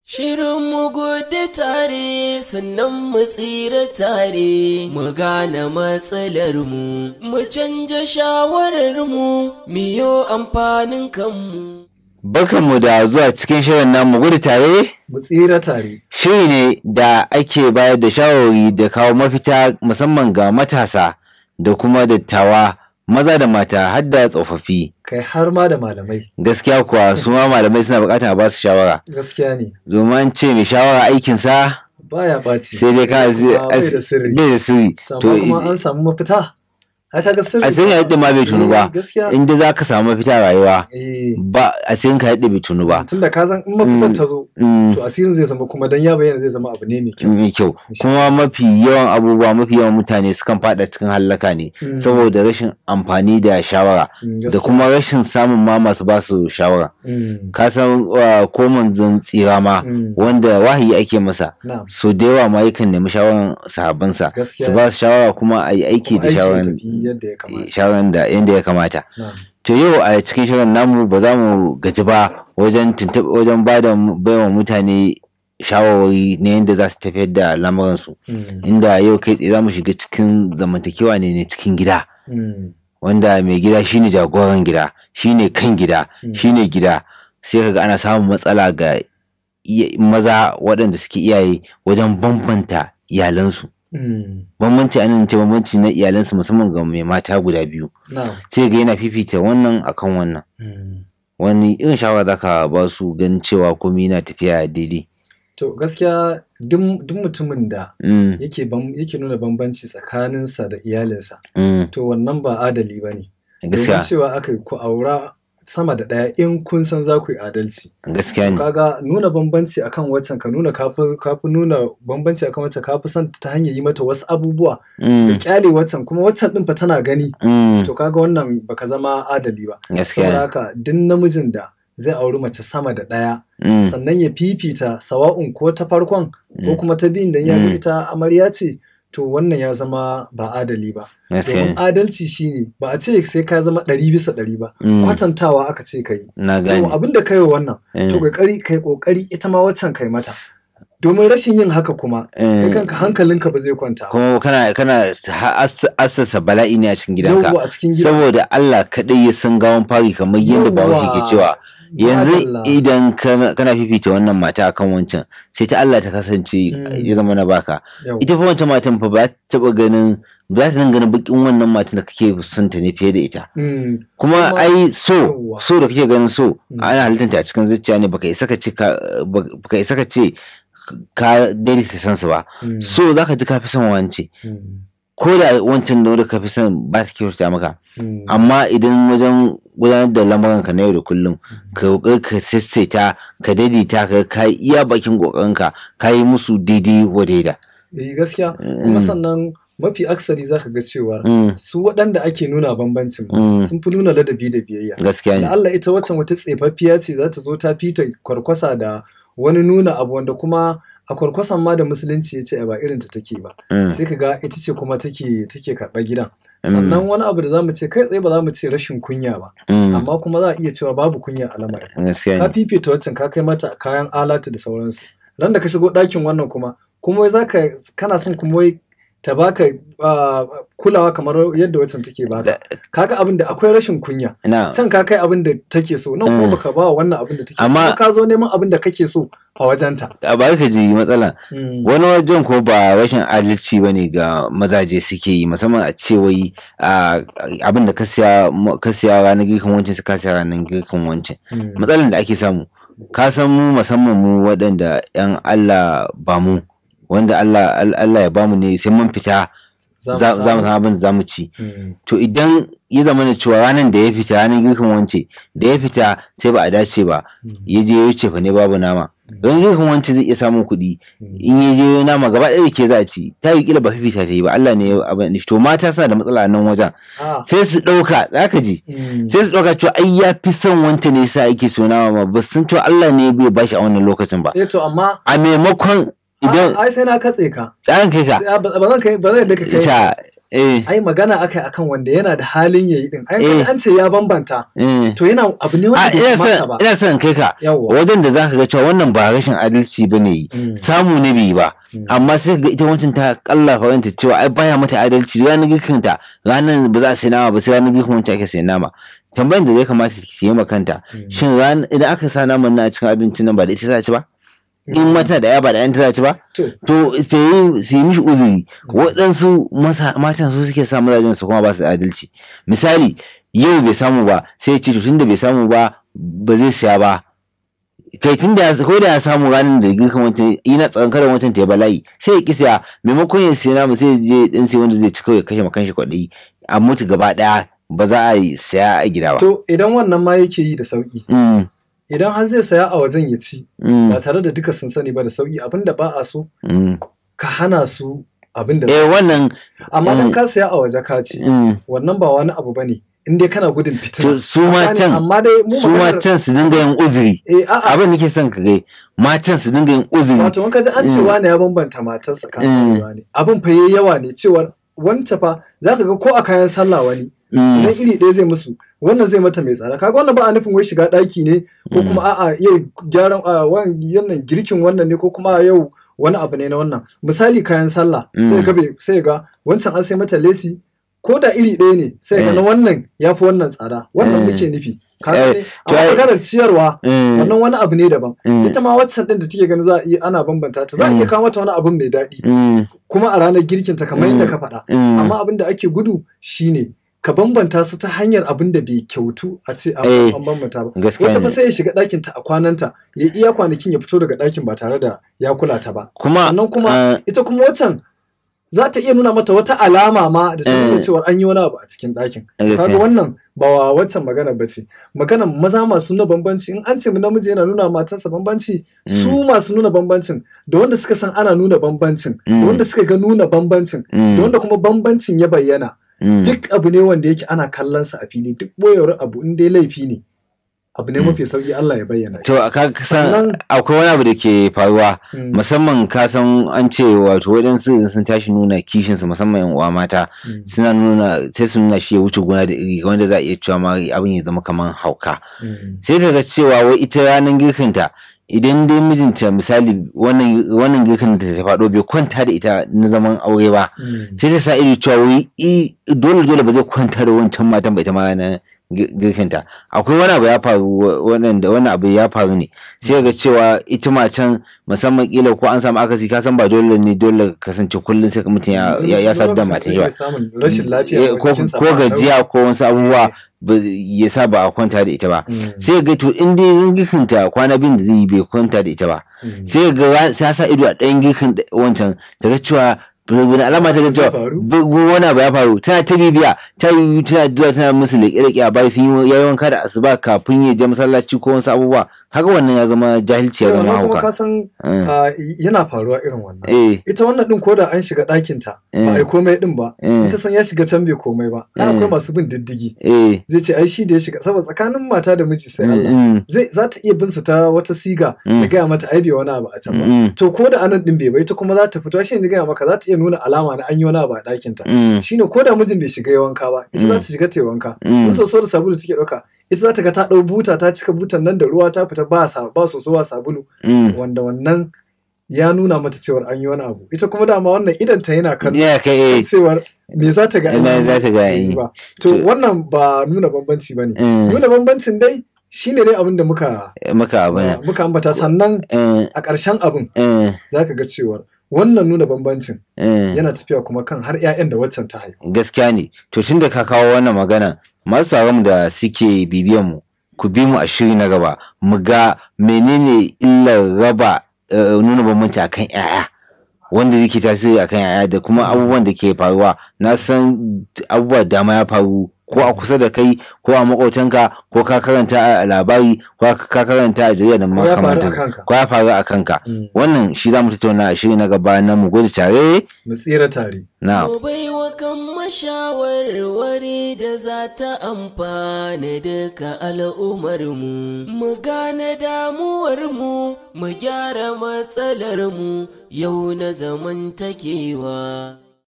Shirin mu gudu tare sannan mu tsira tare mu gane matsalar mu mu canja shawarar mu miyo amfanin kanmu. Barkanmu da zuwa cikin shirin namu gudu tare mu tsira tare. shiri ne da ake bayar da shawarwari da kawo mafita musamman ga matasa da kuma dattawa maza da mata har da tsofaffi. Kai har ma da malamai. Gaskiya kuwa su ma malamai suna bukatar a ba su shawara. Gaskiya ne. Domin an ce mai shawara aikinsa Baya ɓaci. sai dai ka Kuma bai da sirri. bai da sirri. To amma kuma an samu mafita. Ai kaga sirri. a sai ya yadda ma bai tunu ba. Eh, Gaskiya. Inda za ka samu mafita a rayuwa Eh. ba a sai ka yadda bai tunu ba. Tunda ka san in mafitar ta zo Mm. to asirin zai zama kuma dan ya bayyana zai zama abu ne mai kyau. mai kyau kuma mafi yawan abubuwa mafi yawan mutane sukan fada cikin hallaka ne Mm. saboda rashin amfani da shawara Mm, da gaskiya. kuma rashin samun ma masu ba su shawara Mm. ka san uh, ko manzon tsira ma Mm. wanda wahayi ake masa Na'am. so da yawa ma yakan nemi shawaran sahabbansa Gaskiya. su ba su shawara kuma a yi aiki Kuma da aiki ya shawaran tafi yadda ya kamata. shawaran da yadda ya kamata Na'am. to yau a cikin shirin namu ba za mu gaji ba wajen tuntuɓ wajen ba da baiwa mutane shawarwari na yadda za su tafiyar da lamuransu Mm. inda yau kai tsaye za mu shiga cikin zamantakewa ne na cikin gida Mm. wanda mai gida shine jagoran gida shine kan gida Mm. shine gida sai kaga ana samun matsala ga iya- maza waɗanda suke iyaye wajen bambanta iyalansu Mm. bambanci anan ce bambanci na iyalansu musamman ga mai mata guda biyu Na'am. sai ga yana fifita wannan akan wannan Mm. wani irin shawara zaka ba su ganin cewa komai yana tafiya daidai To gaskiya duk duk mutumin da mm, yake bam- yake nuna bambanci tsakaninsa da iyalinsa mm, to wannan ba adali ba ne. Domin gaskiya cewa aka yi ku aura sama da ɗaya in kun san za ku yi adalci. gaskiya ne Kaga nuna bambanci akan waccan ka nuna kafi kafi nuna bambanci akan waccan kafi son ta hanyar yi mata wasu abubuwa da mm, kyale waccan kuma waccan din fa tana gani mm, to kaga wannan baka zama adali ba. gaskiya Saboda ne haka duk namijin da zai auri mace sama da ɗaya mm, sannan ya fifita sawa'un ko ta farkon ko Mm. kuma ta biyun da ya Mm. ga ita amarya ce to wannan ya zama ba adali ba. gaskiya Domin ne adalci shine ba a ce sai ka zama ɗari bisa ɗari ba. Mm, Kwatantawa aka ce ka yi. na Yau gane abin da kai wa wannan Mm, to kokari kai kokari ita ma waccan kai mata. Domin rashin yin haka kuma kai mm, kanka hankalinka ba zai kwanta. ba. kuma kana kana ha- ass- assasa bala'i ne a cikin gidanka Yawwa a cikin gida. saboda Allah kaɗai ya san gawan fari kamar yadda bahaushe ke cewa yanzu Madalla. idan kana kana fifita wannan mata akan wancan sai ta Allah ta kasance Mm. ya zama na baka Yau. ita fa wancan matan fa ba ta taba ganin ba za ta nan ganin bakin wannan matan da kake son ta ne fiye da ita Mm, kuma Kuma- ai so Yawwa. so da kake ganin so Mm. ana halittanta a cikin zuciya ne baka isa ka ce ka baka isa ka ce ka daidaita san su ba mm, so zaka ji ka fi son wance mm, ko da wancan da wanda ka fi son ba ta kyauta maka mm. amma idan wajen gudanar da lamuranka na yau da kullum ka kokari ka sassaita ka daidaita ka ka yi iya bakin kokarinka ka yi musu daidai wa daida Eh, gaskiya Mm. kuma sannan mafi aksari zaka ga cewa Mm, su waɗanda ake nuna bambancin ma Mm. sun fi nuna ladabi da biyayya. gaskiya Da ne Allah ita waccan wata tsefaffiya ce za ta zo ta fita kwarkwasa da wani nuna abu wanda kuma a kwarkwasan ma da musulunci ya ce ba irin ta take ba. Mm, Sai ka ga ita ce kuma take take karɓar gidan. Mm. Sannan wani abu da za mu ce kai tsaye ba za mu ce rashin kunya ba. mm, Amma kuma za a iya cewa babu kunya a lamarin. gaskiya Ka ne fifita waccan ka kai mata kayan alatu da sauransu. Ran da ka shigo ɗakin wannan kuma kuma wai zaka kana son kuma wai ta baka ah, kulawa kamar yadda waccan take baka. Kaga abin da akwai rashin kunya. na can ka kai abin da take so nan Mm. kuma baka ba wa wannan abin da take Amma- kuma ka zo neman abin da kake so a wajenta a bari ka ji matsala wani wajen ko ba rashin adalci ba ne ga mazaje suke yi musamman a ce wai a, abin da ka siya ka siya ranar girkin wancan su ka siya ranar girkin wancan matsalan da ake samu ka san mu musamman mu waɗanda 'yan Allah ba mu wanda Allah Allah ya bamu ne sai mun fita za za mu san abin da za mu ci to idan ya zama da cewa ranar da ya fita ranar girkin wance da ya fita sai ba a dace ba ya je ya wuce fa ne babu nama don girkin wance zai iya samun kuɗi in ya je nama gaba ɗaya da ke za a ci ta yi kila ba fifita ta yi ba Allah ne ya abin da to mata suna da matsala a nan wajen sai su ɗauka za ka ji sai su ɗauka cewa ai ya fi son wanta ne sa ake so nama ma ba sun cewa Allah ne bai bashi a wannan lokacin ba eh to amma a maimakon idan ai sai na katse ka tsarin kai ka Sai- ba ba zan kai ba zan yadda ka kai ta eh ai magana akai akan wanda yana da halin yayi din ai Eh. kaga an ce ya bambanta eh to yana abu ne a wanda bai ina kamata son ba ina son kai ka yawwa wajen da zaka ga cewa wannan ba rashin adalci bane yi Mm. samu ne bai yi ba Mm. amma sai ga ita wancan ta kallafa wanta cewa ai baya mata adalci ranar girkin ta ranar ba za a sai nama ba sai ranar girkin wancan ake sai nama tambayan da zai kamata ki yi ma kanta Mm. shin ran idan aka sa naman nan a cikin abincin nan ba da ita za a ci ba in mata da ya ba da yan ta za a ci ba to to sai yi su yi mishi uzuri waɗansu masa- matan su suke sa mazajen su kuma ba su adalci misali yau bai samu ba sai ya ce to tunda bai samu ba ba zai siya ba kai tunda ya ko da ya samu ranar da girkan wancan ina tsaron karan wancan ta ya bala'i sai ya ki siya maimakon ya siya namu sai ya je dan sai wanda zai ci kawai ya kashe makan shi kwaɗayi a mutu gaba ɗaya ba za a yi siya a gida ba. to idan wannan ma yake yi da sauki Mm, idan har zai saya a wajen ya ci mm, ba tare da duka sun sani ba da sauki abinda ba a so mm. ka hana su abin da eh za su ci. wannan amma mm. dan ka saya a waje ka ci mm, wannan ba wani abu bane in dai kana gudun fitina to su Ka gane? matan amma dai mu su maganar- matan su dinga yin uzuri eh a'a abin nake son ka gai matan su dinga yin uzuri wato in ka ji an ce Mm. wani ya bambanta matarsa kan Mm. wani abin fa yayi yawa ne cewar wance fa zaka ga ko a kayan sallah wani Mm, idan iri ɗaya zai musu wannan zai mata mai tsada kaga wannan ba a nufin wai shiga ɗaki ne ko Mm. kuma a'a yau gyaran a wannan girkin wannan ne ko kuma yau wani abu ne na wannan misali kayan sallah Mm. sai ga bai- sai ga wancan an sai mata lesi ko da iri ɗaya ne sai ga Eh. na wannan ya fi wannan tsada wannan Eh. muke nufi Eh, kaga ne to amma ai- maganar ciyarwa mm, wannan wani abu ne daban mm, ita ma waccan din da take ganin za a iya ana bambanta ta za a iya Mm. kawo mata wani abun mai daɗi mm, kuma a ranar girkinta kamar yadda Mm. ka faɗa mm. amma abin da ake gudu shine ka bambanta su ta hanyar abin da bai kyautu a ce an Eh, an bambanta ba gaskiya wata fa ne sai ya shiga ɗakin ta a kwananta ya iya kwanakin ya fito daga ɗakin ba tare da ya kula ta ba kuma sannan kuma ah, ita kuma waccan za ta iya nuna mata wata alama ma da ta nuna Eh. cewa an yi wani abu a cikin ɗakin gaskiya. kaga wannan ba wa waccan magana ba ce maganar maza masu nuna bambanci in an ce mu namiji yana nuna matarsa bambanci su masu nuna bambancin da wanda suka san ana nuna bambancin da Mm. wanda suka ga nuna bambancin da mm, wanda kuma bambancin ya bayyana mm. duk abu ne wanda yake ana kallon sa a fili duk boyewar abu in dai laifi ne abu ne mafi sauki Allah ya bayyana shi. to ka san Sannan- akwai wani abu da ke faruwa Mm, musamman ka san an ce wato waɗansu idan sun tashi nuna kishinsu musamman yan uwa mata mm, suna nuna sai su nuna shi ya wuce gona da iri wanda za a iya cewa ma abin ya zama kamar hauka mm, sai ka ga cewa wai ita ranar girkinta idan dai mijinta misali wannan wannan girkin da ta faɗo bai kwanta da ita na zaman aure ba mm, sai ta sa ido cewa wai i dole dole ba zai kwanta da wancan matan ba ita ma ranar gi- girkinta akwai wani abu ya faru wa- wannan da wani abu ya faru ne sai ga cewa ita matan musamman kila ko an samu akasi ka san ba dole ne dole ka kasance kullum sai ka mutum ya ya, ya sadda Lokacin matan zai ba iya samun rashin lafiya Eh, ko jikinsa ko ba a gajiya ko wasu abubuwa ba ya sa ba a kwanta da ita ba ɗau- Mm, sai ga to in dai girkinta kwana biyun da zai yi bai kwanta da ita ba mm. sai ga ra- ta sa ido a ɗayan girkin da- wancan ta ga cewa wani alama ta ga Zai cewa faru? bu- bu- wani abu ya faru tana ta bibiya ta yi tana zuwa tana musu leƙe-leƙe a bayan sun yi yayi wanka da asuba kafin ya je masallaci ko wasu abubuwa haka wannan ya zama jahilci ya zama Wannan kuma ka hauka san Eh, ah, yana faruwa irin wannan eh ita wannan din ko da an shiga ɗakin ta ba a yi Eh. komai din ba eh ita san ya shiga can bai komai ba ai Eh. akwai masu bin diddigi eh zai ce ai shi da ya shiga saboda tsakanin mata da miji sai Allah mm, zai za ta iya bin su ta wata siga Mm. ya gaya mata ai bai wani abu a can ba mm, to ko da anan din bai ba ita kuma za ta fito shi ne gaya maka za ta iya nuna alama na an yi wani abu a ɗakin ta mm, shine ko da mijin bai shiga ya wanka ba ita za Mm. ta shiga ta yi wanka mm, in soso da sabulu take ɗauka ita za ta ga ta ɗau buta ta cika butan nan da ruwa ta fita ba sa ba soso ba sabulu mm. wanda wannan ya nuna mata cewar an yi wani abu ita kuma dama wannan idan ta yana kan ya kai eh cewar me za ta ga an Me yi za ta ga an yi. ba to To- wannan ba nuna bambanci bane eh, nuna bambancin dai shine dai abin da muka maka abu ne muka ambata sannan eh a ƙarshen abin eh za ka ga cewar wannan nuna bambancin eh yana tafiya kuma kan har 'ya'yan da waccan ta haifa. gaskiya ne to tun da ka kawo wannan magana masu sauran da suke bibiyan mu ku bi mu a shiri na gaba mu ga menene illar raba eh, nuna bambanci akan yaya wanda yake tasiri akan yaya da kuma abubuwan da ke faruwa na san abubuwa da dama ya faru ko a kusa da kai ko a makotanka ko ka karanta a labari ko ka karanta a jarida da Ko ya faru a makamantansu kanka. ko ya faru a kanka wannan shi za mu tattauna a shiri na gaba na mu gode tare Mu tsira tare. na Mu baiwa kan mashawarwari da za ta amfana duka al'ummarmu, mu gane damuwarmu, mu gyara matsalarmu yau na zamantakewa.